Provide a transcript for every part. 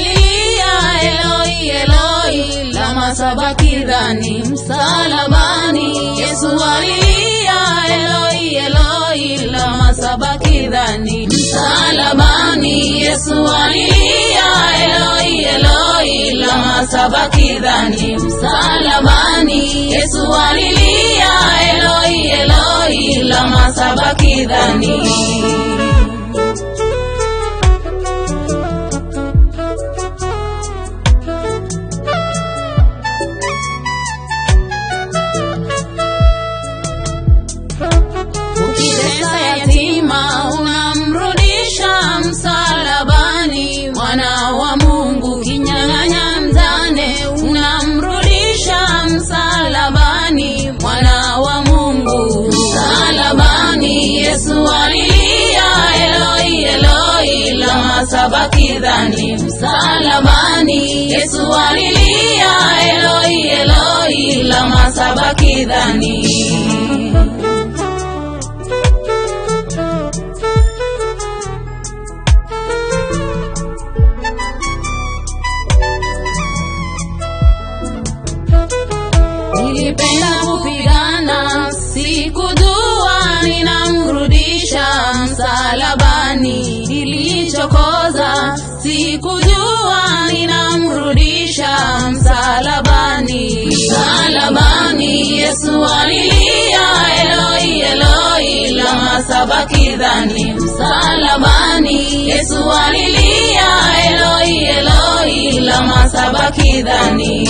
alilia Eloi, Eloi, lama sabakithani, msalabani. Yesu alilia Eloi, Eloi, lama sabakithani, msalabani. Yesu alilia Eloi, Eloi, lama sabakithani, msalabani. Yesu alilia Eloi, Eloi, lama sabakithani. Ukitesa yatima unamrudisha msalabani, mwana wa Mungu kinyang'anya mjane unamrudisha msalabani, mwana wa Mungu msalabani. Yesu alilia Eloi, Eloi, lama sabakithani, msalabani. Yesu alilia Eloi, Eloi, lama sabakithani. Nilipenda kupigana, sikujua ninamrudisha msalabani. Nilichokoza, sikujua ninamrudisha msalabani. Msalabani, Yesu alilia Eloi, Eloi, lama sabakithani. Msalabani, Yesu alilia Eloi, Eloi, lama sabakithani.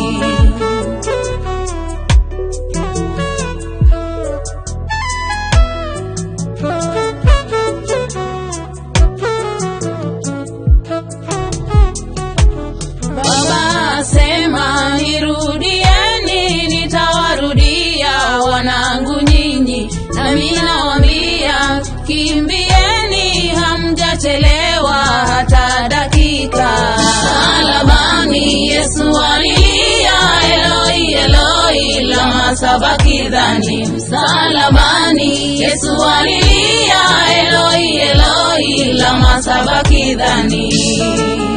Baba asema nirudieni, nitawarudia wanangu nyinyi, nami nawaambia kimbieni, hamjachelewa hata dakika. Msalabani Yesu alilia Eloi, Eloi, lama sabakithani. Msalabani Yesu alilia Eloi, Eloi, lama sabakithani.